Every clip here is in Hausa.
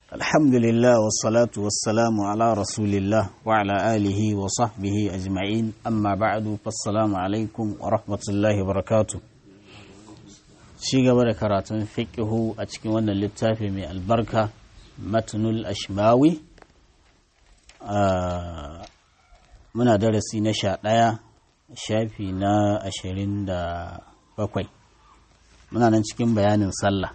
الحمد لله والصلاة والسلام على رسول الله وعلى آله وصحبه أجمعين أما بعد فالسلام عليكم ورحمة الله وبركاته شيء قبل كراتون فقه أتكي وانا للتافي من البركة متن الأشماوي آه muna darasi na sha ɗaya shafi na ashirin da bakwai muna nan cikin bayanin sallah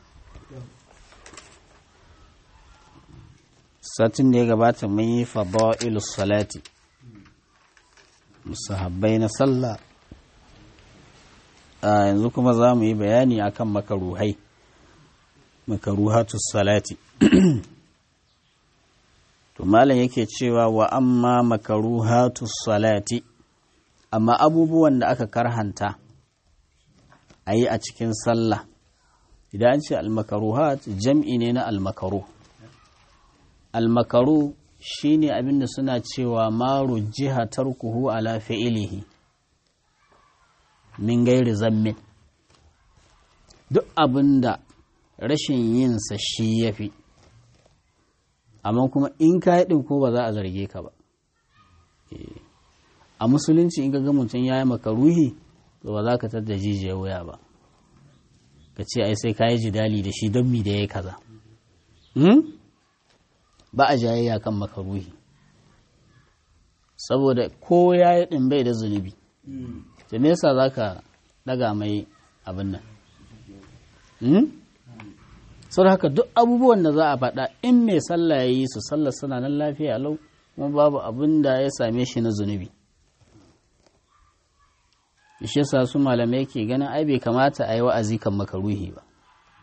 satin da ya gabata mun yi fada'ilus salati musahabbai na sallah a yanzu kuma za mu yi bayani akan makaruhai makaruhatus salati to malam yake cewa wa amma makaruhatus salati amma abubuwan da aka karhanta a yi a cikin sallah idan an ce almakaruhat jam'i ne na almakaru almakaru shine abinda suna cewa maru jiha tarkuhu ala fi'ilihi min gairi zammin duk abinda rashin yinsa shi ya fi amma kuma in ka yi ko ba za a zarge ka ba a musulunci in ga mutum ya yi makaruhi to ba za ka tadda jijiyar wuya ba ka ce ai sai ka yi jidali da shi don mi da ya kaza ba a jayayya kan makaruhi saboda ko ya yi ɗin bai da zunubi to me yasa za ka ɗaga mai abin nan sau haka duk abubuwan da za a faɗa in mai sallah ya yi su sallah suna nan lafiya lau kuma babu abin da ya same shi na zunubi shi yasa su malamai ke ganin ai bai kamata a yi wa'azi kan makaruhi ba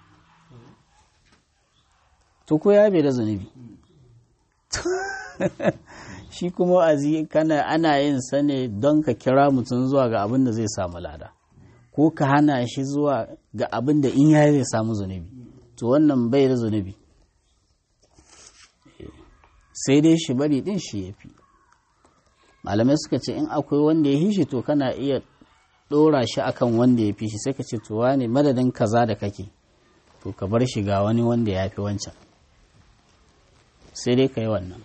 to ko ya bai da zunubi shi kuma wa'azi kana ana yin sa ne don ka kira mutum zuwa ga abin da zai samu lada ko ka hana shi zuwa ga abin da in ya zai samu zunubi to wannan bai da zunubi sai dai shi bari din shi ya fi malamai suka ce in akwai wanda ya fi shi to kana iya ɗora shi akan wanda ya fi shi sai ka ce to wane madadin kaza da kake to ka bar shi ga wani wanda ya fi wancan sai dai ka yi wannan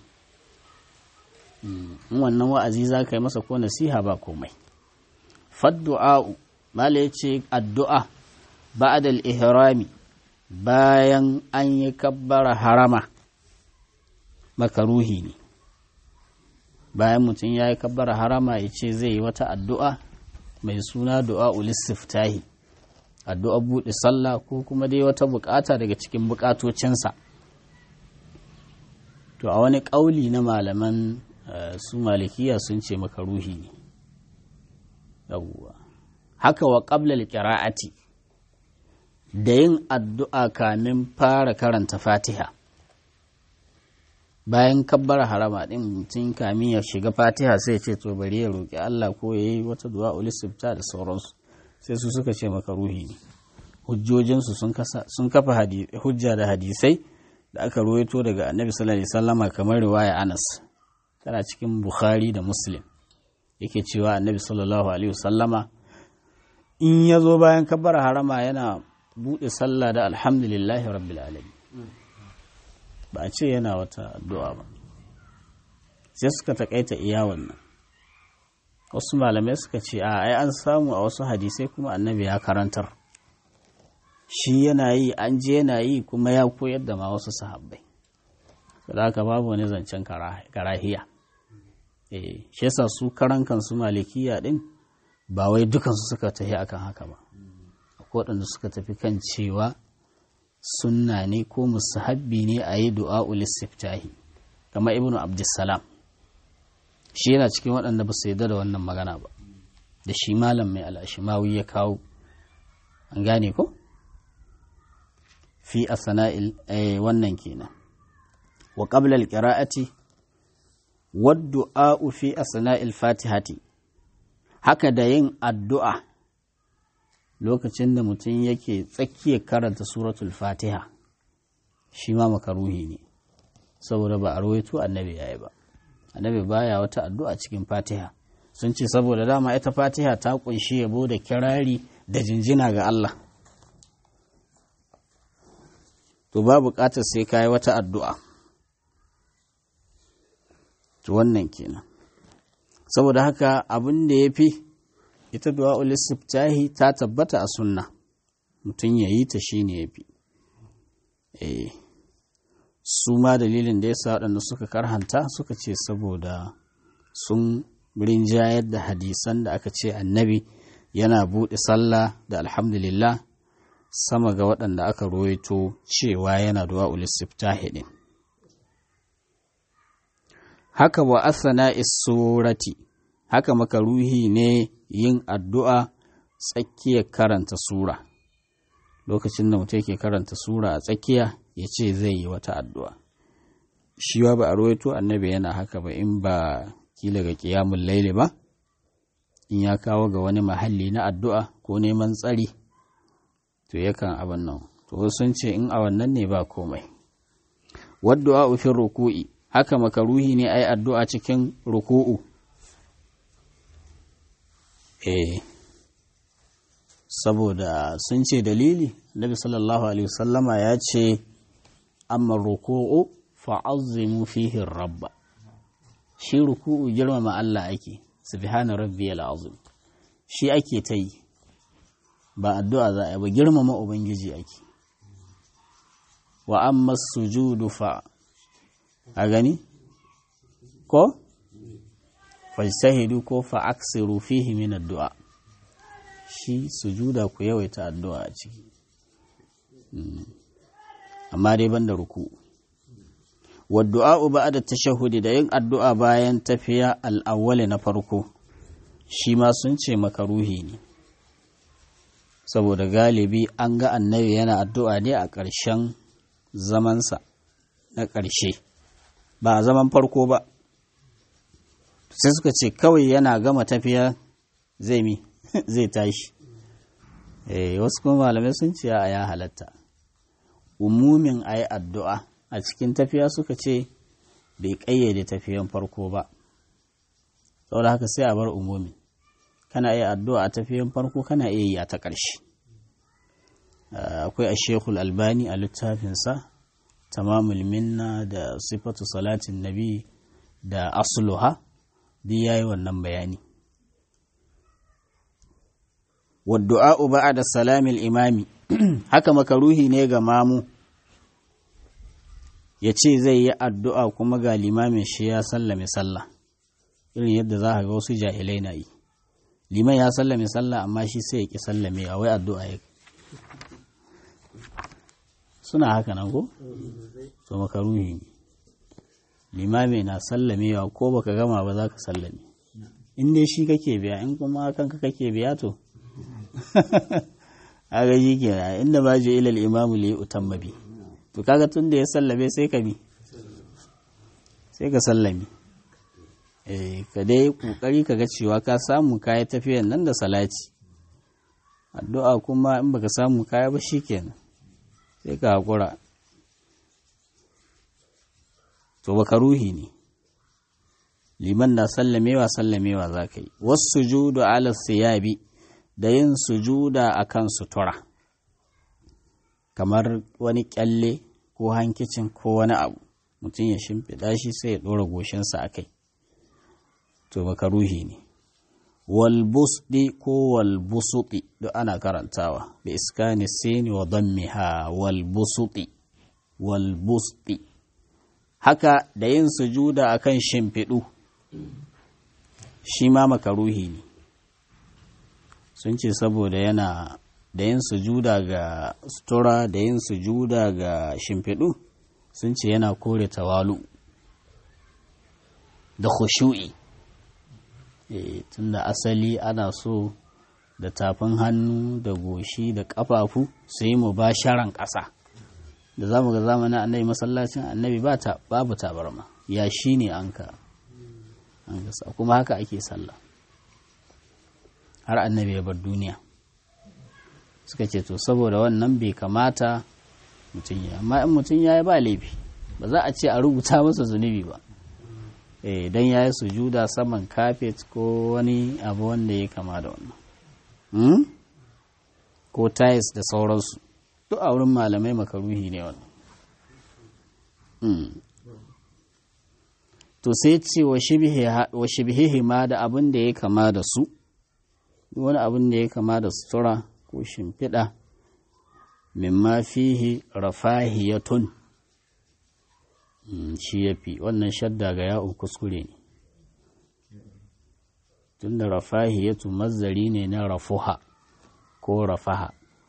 in wannan wa'azi za ka yi masa ko nasiha ba komai faddu'a'u mala ya ce addu'a ba'adal ihrami bayan an yi kabbara harama makaruhi ne bayan mutum ya yi kabbara harama ya ce zai yi wata addu'a mai suna du'a ulistiftahi addu'a buɗe sallah ko kuma dai wata bukata daga cikin bukatocinsa to a wani ƙauli na malaman su malikiya sun ce makaruhi ne haka wa ƙablal ƙira'ati da yin addu'a kamin fara karanta fatiha bayan kabbar harama ɗin mutum kamin ya shiga fatiha sai ce to bari ya roƙi Allah ko ya yi wata du'a ulisifta da sauransu sai su suka ce maka ruhi ne hujjojinsu sun kafa hujja da hadisai da aka ruwaito daga annabi sallallahu alaihi wasallama kamar riwaya anas tana cikin bukhari da muslim yake cewa annabi sallallahu alaihi wasallama in ya zo bayan kabbar harama yana buɗe sallah da alhamdulillahi rabbil alamin ba a ce yana wata addu'a ba sai suka takaita iya wannan wasu malamai suka ce a ai an samu a wasu hadisai kuma annabi ya karantar shi yana yi an je yana yi kuma ya koyar da ma wasu sahabbai da haka babu wani zancen karahiya eh shi yasa su karan kansu malikiya din ba wai dukansu suka tafi akan haka ba waɗanda suka tafi kan cewa sunna ne ko musahabbi ne a yi du'a ulistiftahi kama ibnu abdussalam shi yana cikin waɗanda ba su yarda da wannan magana ba da shi malam mai al'ashimawi ya kawo an gane ko fi a sana'il wannan kenan wa qabla al-qira'ati wa du'a fi asna'il fatihati haka da yin addu'a lokacin da mutum yake tsakiyar karanta suratul fatiha shi ma makaruhi ne saboda ba a rawaito annabi yayi ba annabi baya wata addu'a cikin fatiha sun ce saboda dama ita fatiha ta kunshi yabo da kirari da jinjina ga Allah to ba buƙatar sai kayi wata addu'a to wannan kenan saboda haka abin da ya fi ita du'a'ul istiftahi ta tabbata a sunna mutum ya yi ta shi ne ya fi su ma dalilin da ya sa waɗanda suka karhanta suka ce saboda sun rinjayar da hadisan da aka ce annabi yana buɗe sallah da alhamdulillah sama ga waɗanda aka roito cewa yana du'a'ul istiftahi ɗin haka wa asana surati haka makaruhi ne yin addu'a tsakiyar karanta sura lokacin da mutum yake karanta sura a tsakiya ya ce zai yi wata addu'a shi ba ba a rawaito annabi yana haka ba in ba kila ga kiyamun laili ba in ya kawo ga wani mahalli na addu'a ko neman tsari to yakan abin nan to sun ce in a wannan ne ba komai wadda a ufin ruku'i haka makaruhi ne a yi addu'a cikin ruku'u eh saboda sun ce dalili nabi sallallahu alaihi wasallama ya ce amma ruku'u fa'azzimu fihi rabba shi ruku'u girmama Allah ake subhana rabbiyal azim shi ake ta yi ba addu'a za a yi ba girmama ubangiji ake wa amma sujudu fa a gani ko fajtahidu ko fa aksiru fihi min addu'a shi sujuda ku yawaita addu'a a ciki amma dai banda ruku wadda'a ba'da tashahhudi da yin addu'a bayan tafiya al'awwali na farko shi ma sun ce makaruhi ne saboda galibi an ga annabi yana addu'a ne a ƙarshen zamansa na ƙarshe ba a zaman farko ba sai suka ce kawai yana gama tafiya zai mi zai tashi eh wasu kuma malamai sun ce a ya halatta umumin a yi addu'a a cikin tafiya suka ce bai ƙayyade tafiyan farko ba saboda haka sai a bar umumin kana iya addu'a a tafiyan farko kana iya yi a ta ƙarshe akwai a shekul albani a littafinsa tamamul minna da sifatu salatin nabi da asluha duk ya yi wannan bayani wadda'a'u ba'a da salamil imami haka makaruhi ne ga mamu ya ce zai yi addu'a kuma ga limamin shi ya sallame sallah irin yadda za ga wasu jahilai na yi liman ya sallame sallah amma shi sai ya ƙi sallame a wai addu'a ya suna haka nan ko? so makaruhi ne limami na sallamewa ko baka gama ba za ka sallame in dai shi kake biya in kuma kanka kake biya to aga shi ke inda ba je ilal imamu li utamma bi to kaga tun da ya sallame sai ka bi sai ka sallame eh ka dai kokari ka ga cewa ka samu kaya tafiyan nan da salati addu'a kuma in baka samu kaya ba shikenan sai ka hakura to baka ruhi ne liman na sallamewa sallamewa za ka yi wasu judu ala siyabi da yin sujuda a kan sutura kamar wani kyalle ko hankicin ko wani abu mutum ya shimfiɗa shi sai ya ɗora goshinsa a kai to baka ruhi ne walbusdi ko walbusuɗi duk ana karantawa da iskani sini wa dammiha walbusuɗi walbusdi haka da yin sujuda a kan shimfiɗu shi ma makaruhi ne sun ce saboda yana da yin sujuda ga sutura da yin sujuda ga shimfiɗu sun ce yana kore tawalu da khushu'i e, tunda asali ana so da tafin hannu da goshi da ƙafafu su yi mubasharan ƙasa da za mu ga zamanin annabi masallacin annabi babu tabarma ya shi ne an ka kuma haka ake sallah har annabi ya bar duniya suka ce to saboda wannan bai kamata mutum ya amma in mutum ya yi ba laifi ba za a ce a rubuta masa zunubi ba eh dan ya yi sujuda saman kafet ko wani abu wanda ya kama da wannan ko tiles da sauransu duk a wurin malamai makaruhi ne wannan to sai ce wa shibihihi ma da abin da ya kama da su wani abin da ya kama da sutura ko shimfiɗa mimma fihi rafahiyatun shi ya fi wannan shadda ga ya'un kuskure ne tun da rafahiyatu mazari ne na rafuha ko rafaha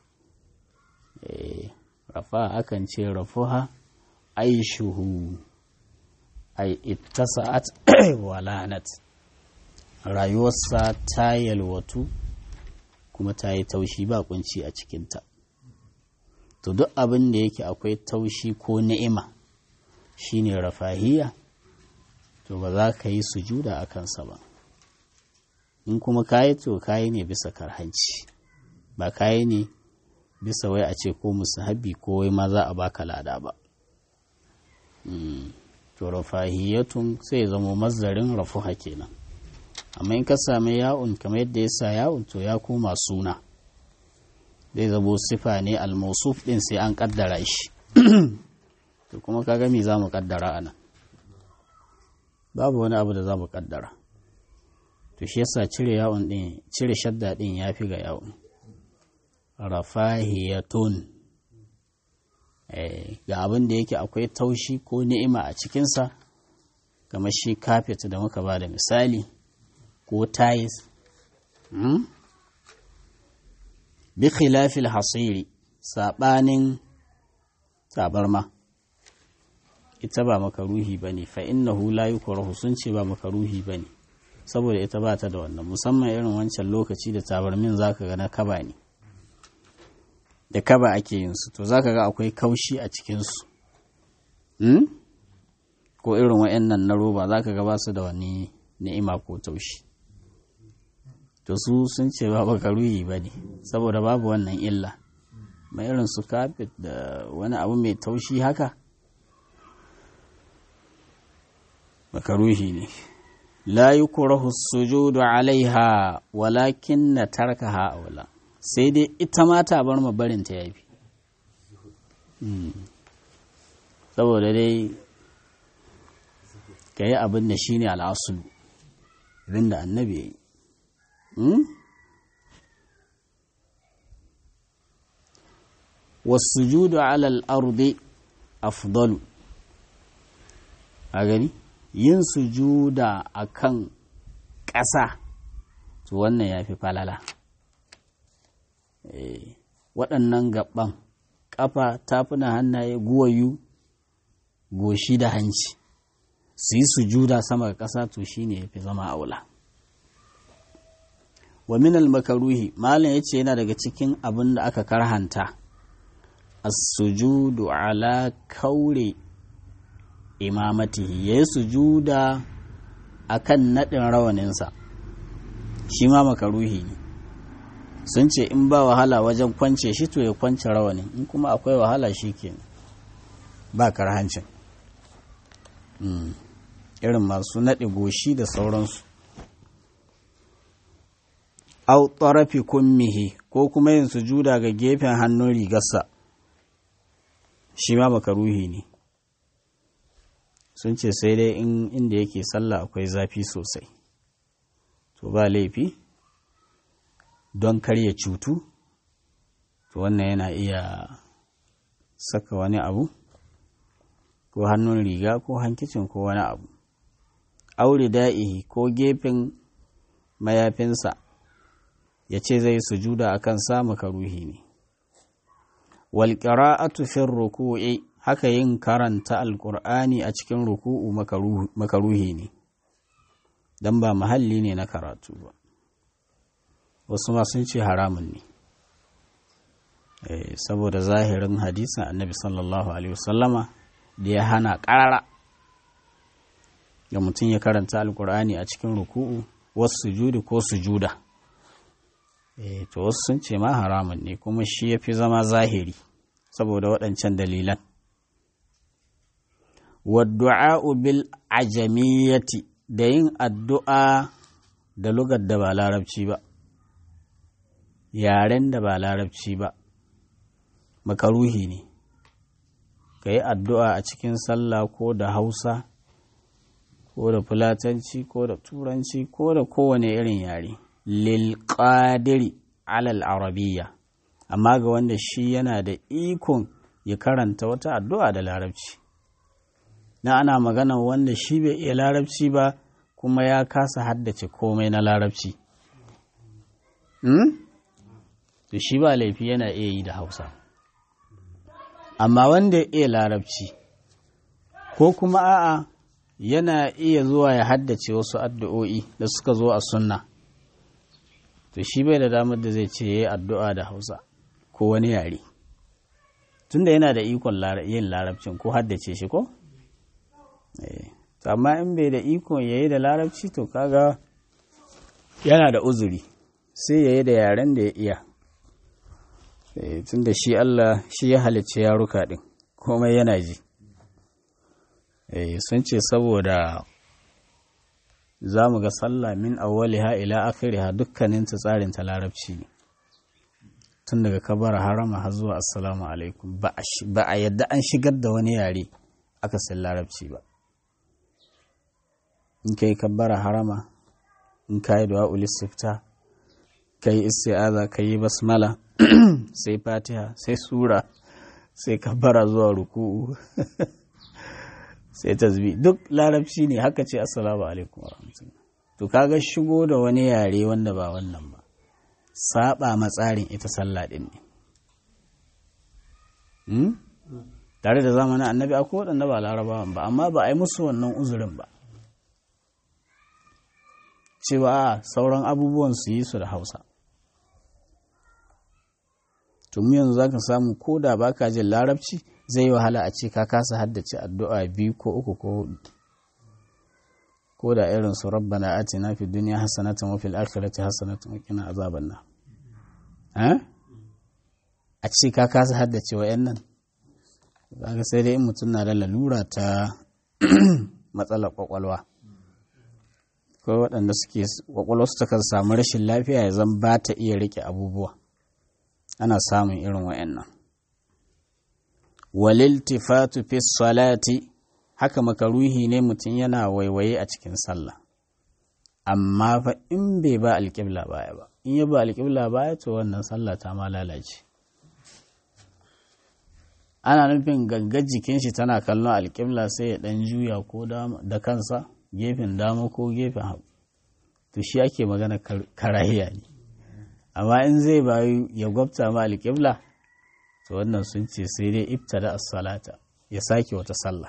rafaha akan ce rafuha aishuhu ai ittasa'at walanat rayuwarsa ta yalwatu kuma ta yi taushi ba kunci a cikinta to duk abin da yake akwai taushi ko ni'ima shine rafahiya to ba za ka yi sujuda a kansa ba in kuma kayi to kayi ne bisa karhanci ba kayi ne bisa wai a ce ko musahabi ko wai ma za a baka lada ba to rafahiyatun sai ya zama mazdarin rafuha kenan amma in ka sami ya'un kamar yadda ya sa ya'un to ya koma suna zai zabo sifa ne almausuf din sai an kaddara shi to kuma kaga me za mu kaddara anan babu wani abu da za mu kaddara to shi yasa cire yawon din cire shadda din ya fi ga yawon rafahiyatun ga abin da yake akwai taushi ko ni'ima a cikinsa kamar shi kafet da muka ba da misali ko tayis bi khilafil hasiri saɓanin tabarma ita ba makaruhi ba ne fa innahu la yukrahu sun ce ba makaruhi ba ne saboda ita ba ta da wannan musamman irin wancan lokaci da tabarmin zaka ga na kaba ne da kaba ake yin su to zaka ga akwai kaushi a cikinsu ko irin wa'annan na roba zaka ga ba su da wani ni'ima ko taushi to su sun ce ba makaruhi ba ne saboda babu wannan illa mai irin su kafet da wani abu mai taushi haka makaruhi ne la yukrahu sujudu alaiha walakin na tarkaha aula sai dai ita ma ta bar ma barin ta yafi saboda dai ka yi abin da shine al'asulu abin da annabi ya yi wasujudu alal ardi afdalu a gani yin sujuda a kan ƙasa to wannan ya fi falala waɗannan gaban ƙafa tafuna hannaye guwayu goshi da hanci su yi sujuda sama ga ƙasa to shine ya fi zama aula wa minal makaruhi malam ya ce yana daga cikin abin da aka karhanta as-sujudu ala kaure imamatihi ya yi sujuda a kan naɗin rawaninsa shi ma makaruhi ne sun ce in ba wahala wajen kwance shi to ya kwance rawanin in kuma akwai wahala shi ke ba karhancin irin masu naɗe goshi da sauransu au tsarafi kummihi ko kuma yin sujuda ga gefen hannun rigarsa shi ma makaruhi ne sun ce sai dai in inda yake sallah akwai zafi sosai to ba laifi don karya cutu to wannan yana iya saka wani abu ko hannun riga ko hankicin ko wani abu aure da'ihi ko gefen mayafinsa ya ce zai sujuda a kan sa makaruhi ne walƙira'atu fin ruku'i haka yin karanta alƙur'ani a cikin ruku'u makaruhi ne don ba mahalli ne na karatu ba wasu ma sun ce haramun ne saboda zahirin hadisin annabi sallallahu alaihi wasallama da ya hana ƙarara ga mutum ya karanta alƙur'ani a cikin ruku'u wasu sujudi ko sujuda to wasu sun ce ma haramun ne kuma shi ya fi zama zahiri saboda waɗancan dalilan wadda'a'u bil ajamiyyati da yin addu'a da lugar da ba larabci ba yaren da ba larabci ba makaruhi ne ka yi addu'a a cikin sallah ko da hausa ko da fulatanci ko da turanci ko da kowane irin yare lil qadiri alal arabiyya amma ga wanda shi yana da ikon ya karanta wata addu'a da larabci na ana magana wanda shi bai iya larabci ba kuma ya kasa haddace komai na larabci to shi ba laifi yana iya yi da hausa amma wanda ya iya larabci ko kuma a'a yana iya zuwa ya haddace wasu addu'o'i da suka zo a sunna to shi bai da damar da zai ce ya yi addu'a da hausa ko wani yare tunda yana da ikon yin larabcin ko haddace shi ko? amma in bai da ikon ya yi da larabci to kaga yana da uzuri sai ya yi da yaren da ya iya tunda shi Allah shi ya halicci yaruka ɗin komai yana ji sun ce saboda za mu ga sallah min awwaliha ila akhiriha dukkanin ta tsarin ta larabci ne tun daga kabara harama har zuwa assalamu alaikum ba a yadda an shigar da wani yare aka san larabci ba in ka yi kabbara harama in ka yi du'a ulistifta ka yi isti'aza ka yi basmala sai fatiha sai sura sai kabbara zuwa ruku'u sai tasbi duk larabci ne haka ce assalamu alaikum wa to kaga shigo da wani yare wanda ba wannan ba saba matsarin ita sallah din ne tare da zamanin annabi akwai waɗanda ba larabawan ba amma ba a yi musu wannan uzurin ba cewa sauran abubuwan su yi su da hausa tun yanzu za ka samu ko da ba ka jin larabci zai yi wahala a ce ka kasa haddace addu'a biyu ko uku ko hudu ko da irin su rabbana atina fi duniya hasanatan wa fil akhirati hasanatan wa qina azaban nar a ce ka kasa haddace wayannan kaga sai dai in mutum na da lalura ta matsalar kwakwalwa ko waɗanda suke kwakwalwa su takan samu rashin lafiya ya zan ba ta iya rike abubuwa ana samun irin wayannan waliltifatu fi salati haka makaruhi ne mutum yana waiwaye a cikin sallah amma fa in bai ba alƙibla baya ba in ya ba alƙibla baya to wannan sallah ta ma lalace ana nufin gangar jikin shi tana kallon alƙibla sai ya ɗan juya ko da kansa gefen dama ko gefen hagu to shi ake magana karahiya ne amma in zai bayu ya gwabta ma alƙibla to wannan sun ce sai dai ibtada as-salata ya sake wata sallah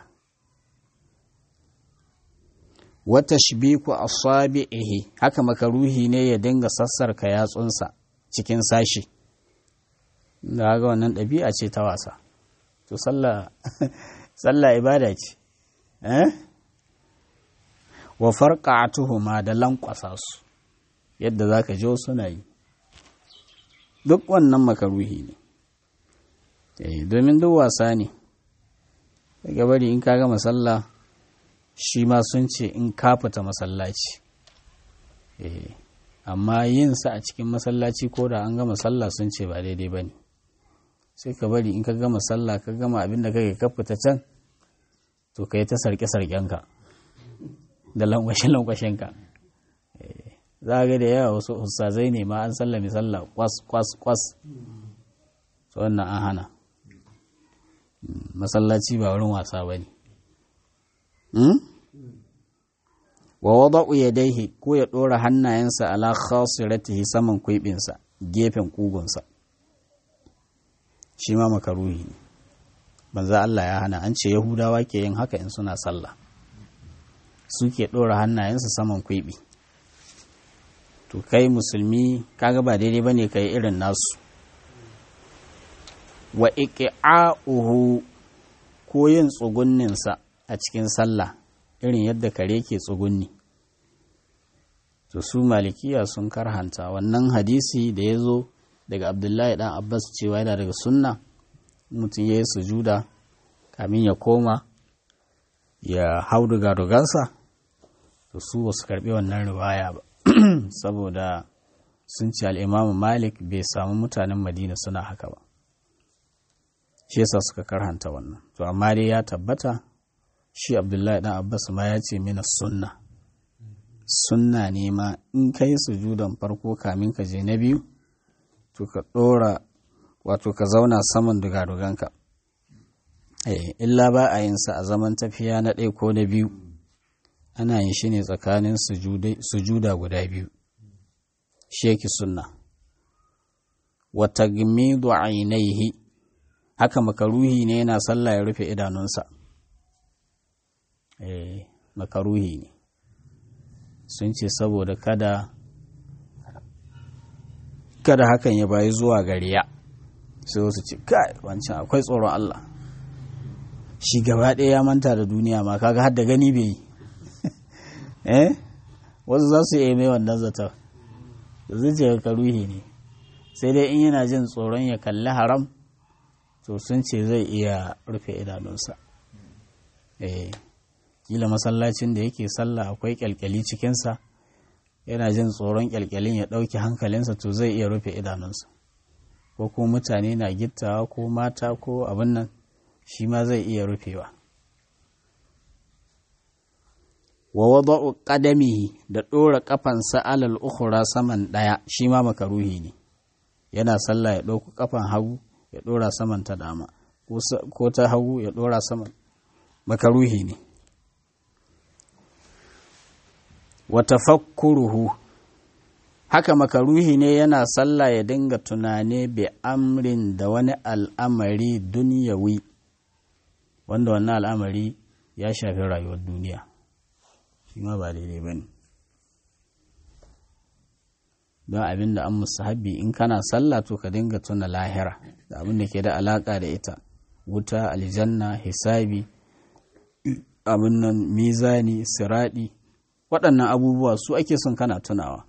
wata shibiku asabi'ihi haka makaruhi ne ya dinga sassarka yatsunsa cikin sashi da ga wannan ɗabi'a ce ta wasa to sallah sallah ibada ce eh wa farqa'atuhuma da lankwasa su yadda zaka je suna yi duk wannan makaruhi ne eh domin duk wasa ne daga bari in ka gama sallah shi ma sun ce in ka fita masallaci amma yin sa a cikin masallaci ko da an gama sallah sun ce ba daidai ba ne sai ka bari in ka gama sallah ka gama abin da kake ka fita can to ka yi ta sarke-sarkenka da lankwashe-lankwashenka za ga da yawa wasu ustazai ne ma an sallami sallah kwas kwas kwas to wannan an hana masallaci ba wurin wasa ba ne wa wada'u yadaihi ko ya ɗora hannayensa ala khasiratihi saman kuibinsa gefen kugunsa shi ma makaruhi ne banza Allah ya hana an ce yahudawa ke yin haka in suna sallah suke ɗora hannayensa saman kuibi to kai musulmi kaga ba daidai bane kai irin nasu wa iqa'uhu ko yin tsugunninsa a cikin sallah irin yadda kare ke tsugunni to su malikiya sun karhanta wannan hadisi da ya zo daga abdullahi dan abbas cewa yana daga sunna mutum ya yi sujuda kamin ya koma ya hau dugadugansa to su ba su karbi wannan riwaya ba saboda sun ce al'imamu malik bai samu mutanen madina suna haka ba shi yasa suka karhanta wannan to amma dai ya tabbata shi abdullahi dan abbas ma ya ce mina sunna sunna ne ma in ka yi sujudan farko kamin ka je na biyu to ka ɗora wato ka zauna saman dugaduganka illa ba a yin sa a zaman tafiya na ɗaya ko na biyu ana yin shi ne tsakanin sujuda guda biyu sheki sunna wata gimidu ainihi haka makaruhi ne yana sallah ya rufe idanunsa eh makaruhi ne sun ce saboda kada kada hakan ya bayi zuwa gariya sai wasu ce kai wancan akwai tsoron Allah shi gaba ɗaya ya manta da duniya ma kaga har da gani bai yi eh wasu za su iya mai wannan zata da zuciya karuhi ne sai dai in yana jin tsoron ya kalli haram to sun ce zai iya rufe idanunsa eh kila masallacin da yake sallah akwai kyalkyali cikinsa yana jin tsoron kyalkyalin ya ɗauki hankalinsa to zai iya rufe idanunsa ko ko mutane na gittawa ko mata ko abin nan shi ma zai iya rufewa wa wada'u qadamihi da ɗora ƙafansa alal ukhra saman ɗaya shi ma makaruhi ne yana sallah ya ɗauko ƙafan hagu ya ɗora saman ta dama ko ta hagu ya ɗora saman makaruhi ne wa tafakkuruhu haka makaruhi ne yana sallah ya dinga tunane bi amrin da wani al'amari duniyawi wanda wannan al'amari ya shafi rayuwar duniya shi ma ba daidai ba ne don abin da an musahabi in kana sallah to ka dinga tuna lahira da abin da ke da alaka da ita wuta aljanna hisabi abin nan mizani siradi waɗannan abubuwa su ake son kana tunawa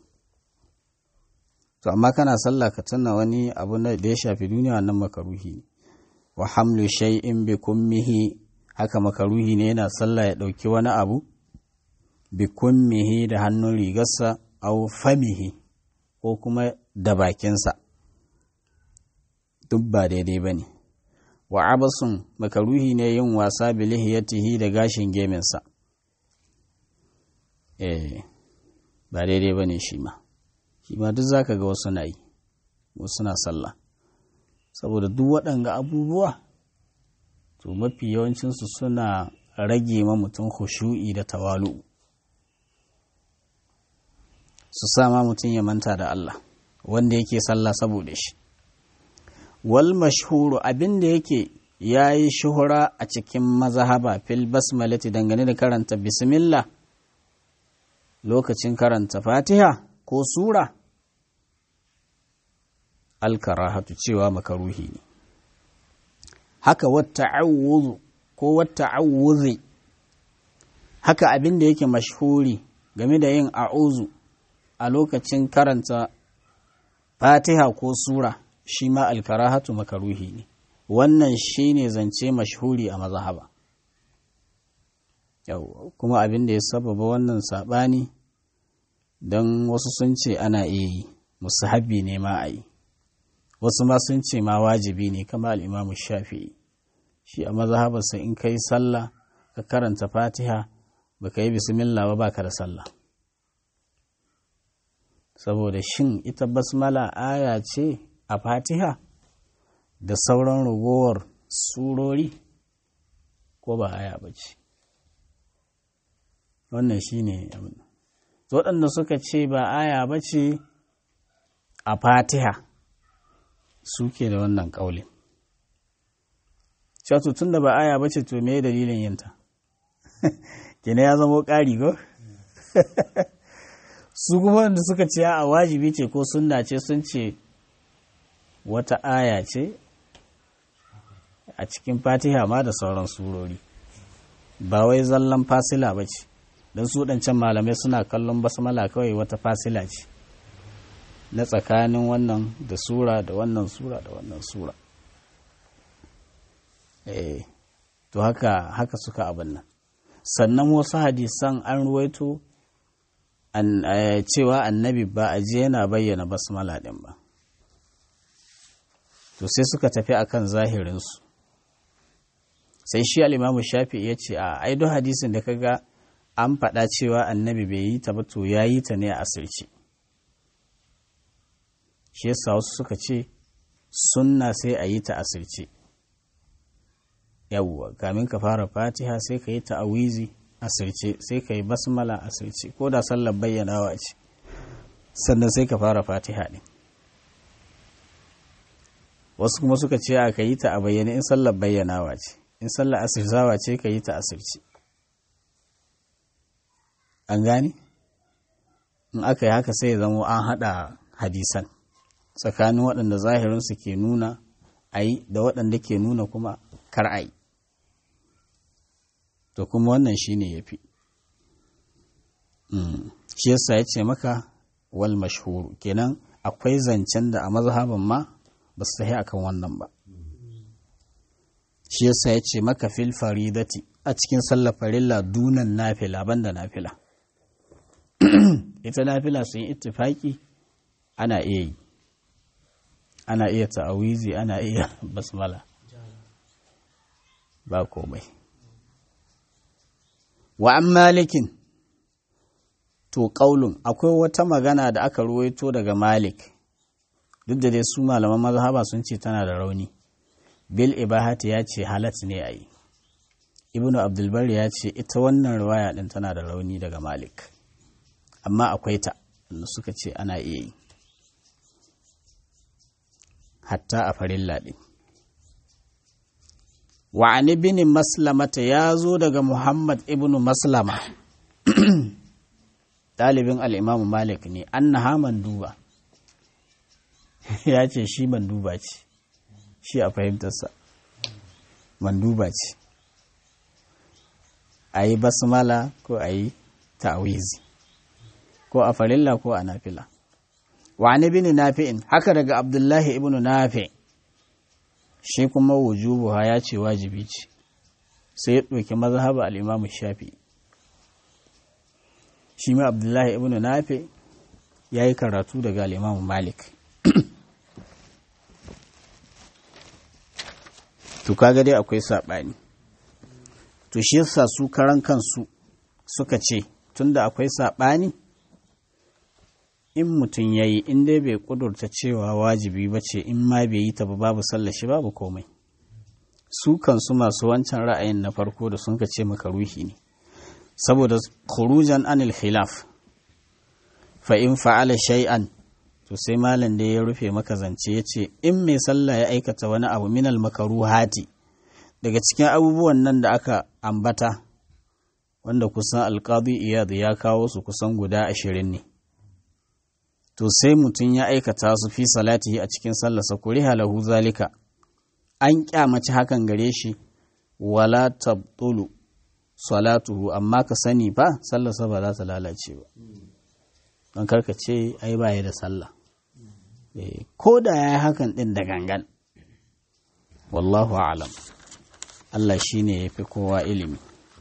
to amma kana sallah ka tuna wani abu da ya shafi duniya wannan makaruhi wa hamlu shay'in bi kummihi haka makaruhi ne yana sallah ya ɗauki wani abu bi kummihi da hannun rigarsa au famihi ko kuma da bakinsa duk ba daidai ba ne wa abasun makaruhi ne yin wasa bilihiyatihi da gashin geminsa eh ba daidai ba ne shi ma shi ma duk zaka ga wasu na yi wasu na sallah saboda duk waɗanga abubuwa to mafi yawancinsu suna rage ma mutum khushu'i da tawalu su sama mutum ya manta da Allah wanda yake sallah saboda shi wal mashhuru abin da yake ya yi shuhura a cikin mazahaba fil basmalati dangane da karanta bismillah lokacin karanta fatiha ko sura alkarahatu cewa makaruhi ne haka wata ko wata haka abin da yake mashhuri game da yin a'uzu a lokacin karanta fatiha ko sura shi ma alkarahatu makaruhi ne wannan shi ne zance mashhuri a mazahaba yau kuma abin da ya sababa wannan saɓani don wasu sun ce ana iya yi musahabi ne ma a yi wasu ma sun ce ma wajibi ne kama al'imamu shafi'i shi a mazahabarsa in ka yi sallah ka karanta fatiha ba ka yi bismillah ba baka da sallah saboda shin ita basmala aya ce a fatiha da sauran ragowar surori ko ba aya ba ce wannan shi ne waɗanda suka ce ba aya ba ce a fatiha suke da wannan ƙaulin cewa tun da ba aya ba ce to me dalilin yinta kina ya zama ƙari go su kuma wanda suka ce a wajibi ce ko sunna ce sun ce wata aya ce a cikin fatiha ma da sauran surori ba wai zallan fasila ba ce don su ɗancan malamai suna kallon basmala kawai wata fasila ce na tsakanin wannan da sura da wannan sura da wannan sura eh to haka haka suka abin nan sannan wasu hadisan an ruwaito cewa annabi ba a je yana bayyana basmala ɗin ba to sai suka tafi akan zahirinsu sai shi al'imamu shafi ya ce a aido hadisin da kaga an faɗa cewa annabi bai yi ta ba to ya yi ta ne a asirce shi yasa wasu suka ce sunna sai a yi ta asirce yawwa kamin ka fara fatiha sai ka yi ta awizi asirce sai ka yi basmala asirce ko da sallar bayyanawa ce sannan sai ka fara fatiha ne wasu kuma suka ce a ka yi ta a bayyane in sallar bayyanawa ce in sallar asirzawa ce ka yi ta asirce an gane in aka yi haka sai ya zama an haɗa hadisan tsakanin waɗanda zahirinsu ke nuna a yi da waɗanda ke nuna kuma kar a yi to kuma wannan shi ne ya fi shi yasa ya ce maka wal mashhuru kenan akwai zancen da a mazhaban ma ba su tafi akan wannan ba shi yasa ya ce maka fil faridati a cikin sallar farilla dunan nafila banda nafila ita nafila sun yi ittifaki ana iya yi ana iya ta'awizi ana iya basmala ba komai wa an malikin to ƙaulun akwai wata magana da aka ruwaito daga malik duk da dai su malaman mazhaba sun ce tana da rauni bil ibahati ya ce halat ne a yi ibnu abdulbar ya ce ita wannan riwaya din tana da rauni daga malik amma akwai ta da suka ce ana iya yi hatta a farilla ɗin wa an ibn maslamata ya zo daga muhammad ibn maslama ɗalibin al'imamu malik ne an na manduba ya ce shi manduba ce shi a fahimtarsa manduba ce a yi basmala ko a yi ta'awizi ko a farilla ko a nafila wa ni bin nafi'in haka daga abdullahi ibn nafi shi kuma wujubuha ya ce wajibi ce sai ya ɗauki mazhaba al-imam shafi shi ma abdullahi ibn nafi ya yi karatu daga al-imam malik to kaga dai akwai saɓani to shi yasa su karan kansu suka ce tunda akwai saɓani in mutum ya yi in dai bai kudurta cewa wajibi ba ce in ma bai yi ta ba babu sallashi babu komai su kansu masu wancan ra'ayin na farko da sun ce maka ruhi ne saboda khurujan anil khilaf fa in fa'ala shay'an to sai malam da ya rufe maka zance ya ce in mai sallah ya aikata wani abu minal makaruhati daga cikin abubuwan nan da aka ambata wanda kusan alqadi iyad ya kawo su kusan guda ashirin ne to sai mutum ya aikata su fi salatihi a cikin sallarsa kuriha lahu zalika an kyamaci hakan gare shi wala tabtulu salatuhu amma ka sani ba sallarsa ba za ta lalace ba don karka ce ai baya da sallah ko da ya yi hakan din da gangan wallahu alam Allah shi ne ya fi kowa ilimi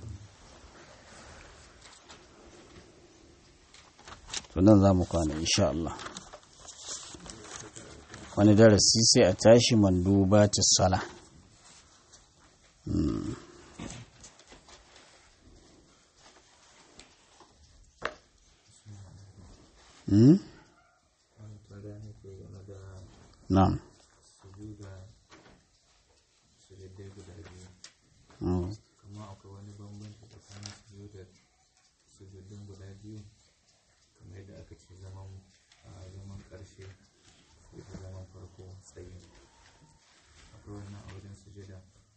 to nan za mu kwana insha Allah wani darasi sai a tashi manduba ta sala na'am kuma akwai wani bambanci tsakanin sujudar sujudin guda biyu kamar yadda aka ce zaman a zaman ƙarshe ko da zaman farko tsaye akwai wannan a wajen sujuda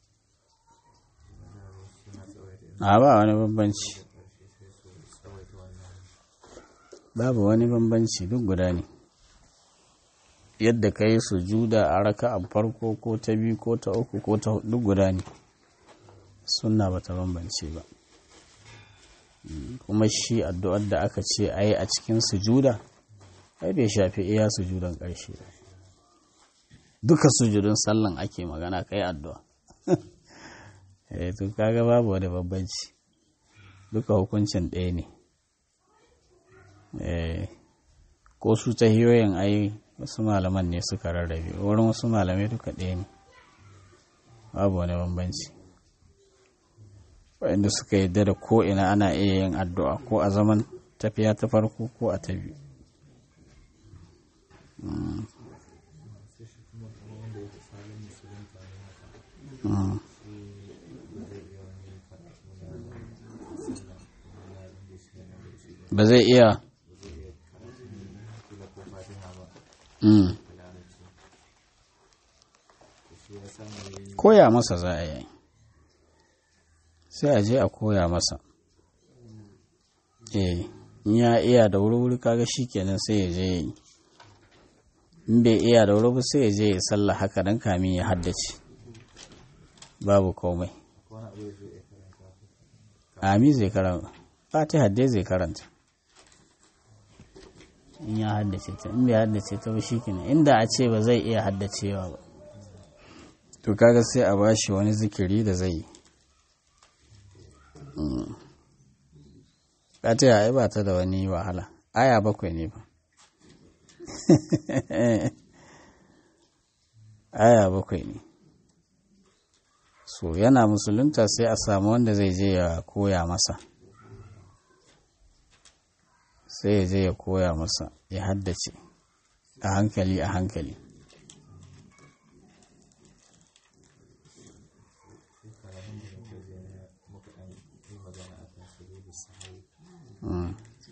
suna tsawaita a ba wani bambanci ƙarshe sai su tsawaita wannan babu wani bambanci duk guda ne yadda ka yi sujuda a raka a farko ko ta biyu ko ta uku ko ta hudu duk guda ne sunna ba ta bambance ba Mm, kuma shi addu'ar da aka ce a yi a cikin sujuda ai bai shafi iya sujudan ƙarshe ba duka sujudun sallan ake magana ka yi addu'a eh to kaga babu wani bambanci duka hukuncin ɗaya ne eh ko su ta hiyoyin ai wasu malaman ne suka rarrabe wurin wasu malamai duka ɗaya ne babu wani bambanci waɗanda suka yadda da ko ina ana iya yin addu'a ko a zaman tafiya ta farko ko a ta biyu sai shi kuma kamar wanda ya fi salin musulunta ne haka Mm. shi ba zai iya wani karatu na sallah ko na ba zai iya lazim da shi na da shi mm. da larabci to shi ya samu ya yi koya masa za a yi sai a je a koya masa eh in ya iya da wuri-wuri kaga shi kenan sai ya je ya yi in bai iya da wuri ba sai ya je ya sallah haka dan kamin ya haddace babu komai ko wani abu da zai iya karanta ami zai karanta fatiha dai zai karanta in ya haddace ta in bai haddace ta ba shi kenan inda a ce ba zai iya haddacewa ba to kaga sai a bashi wani zikiri da zai yi Mm. fatiha ai ba ta da wani wahala aya bakwai ne ba aya bakwai ne so yana musulunta sai a samu wanda zai je ya koya masa sai ya je ya koya masa ya haddace a hankali a hankali shi karatun da muka je na muka ɗan yi magana a kan su da sahawi Mm.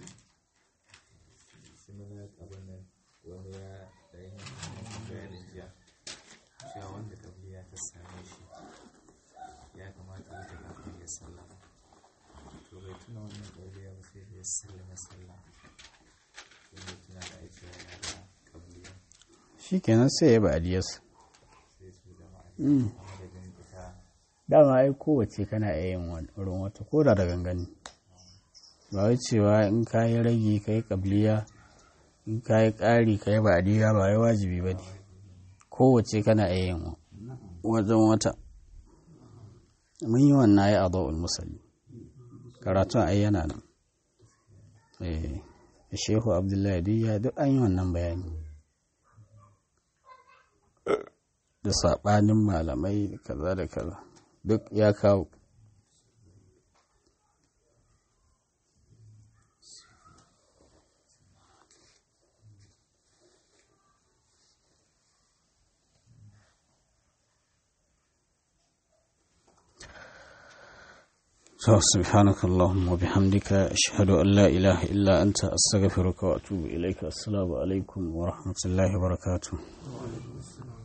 shi mana abin nan wani ya da yin bayanin jiya cewa wanda kabliya ta same shi ya kamata ya ta kafin ya sallama to bai tuna wannan kabliya ba sai da ya sallama sallah sai ya tuna da aiki yana da kabliya shi kenan sai ya ba adiyarsa sai su jama'a Mm. a madadin ita dama ai kowace kana iya yin wani- wurin wata ko da da gangani ba wai cewa in ka yi ragi ka yi kabliya in ka yi ƙari ka yi ba'adiyya ba wai wajibi ba ne kowace kana iya yin wa- wajen wata mun yi wannan ya adawul musalli karatun ai yana nan eh shehu abdullahi duk duk an yi wannan bayani da saɓanin malamai da kaza da kaza duk ya kawo So, سبحانك اللهم وبحمدك أشهد أن لا إله إلا أنت أستغفرك وأتوب إليك السلام عليكم ورحمة الله وبركاته